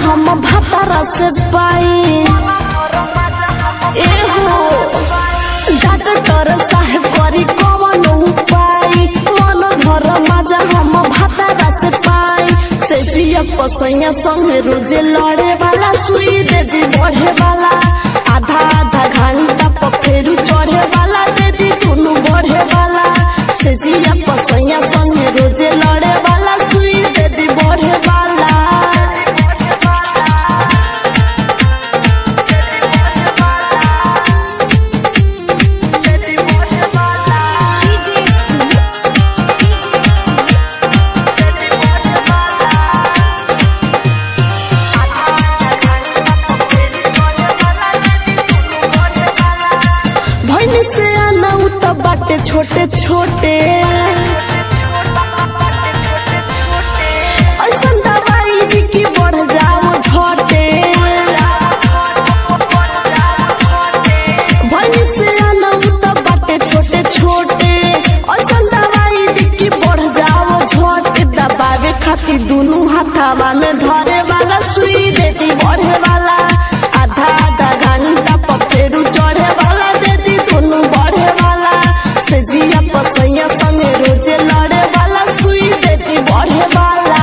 हम भातारा से पाई एहो डॉक्टर साहेब करी कवन उपाय मन भर मजा हम भातारा से पाई से जिया पसैया संगे रोजे लड़े वाला सुई दे दी बढ़े वाला आधा आधा घंटा पर फेरू चढ़े वाला दे दी दुनू बढ़े वाला से जिया पसैया संगे रोजे लड़े वाला सुई दे दी बढ़े वाला भैनी से आना तो बाटे छोटे छोटे ऐसन दवाई दी कि बढ़ जाओ झटे भैनी से आना तो बाटे छोटे छोटे ऐसन दवाई दी कि बढ़ जाओ झटे दबावे खातिर दुनू हाथावा में धरे वाला सुई देती बढ़े वाला आधा आधा घंटा पर फेरू चढ़े वाला देती दुनू बढ़े वाला से जिया पसैया संगे रोजे लड़े वाला सुई देती बढ़े वाला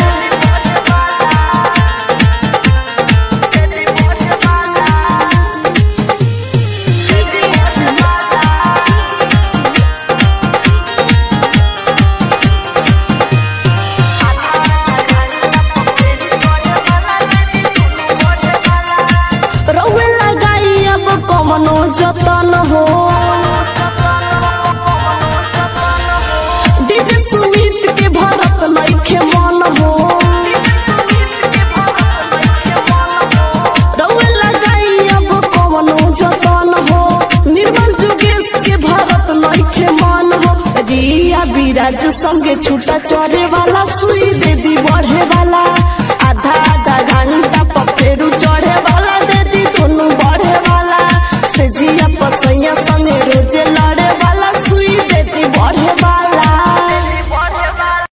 रउए लगाई अब कमनो जतन हो डीजे सुमित के भरत नइखे मन हो रउए लगाई अब कमनो जतन हो निर्मल जुगेश के भरत नइखे मन हो रिया विराज संगे छूटा चढ़े वाला सुई दे दी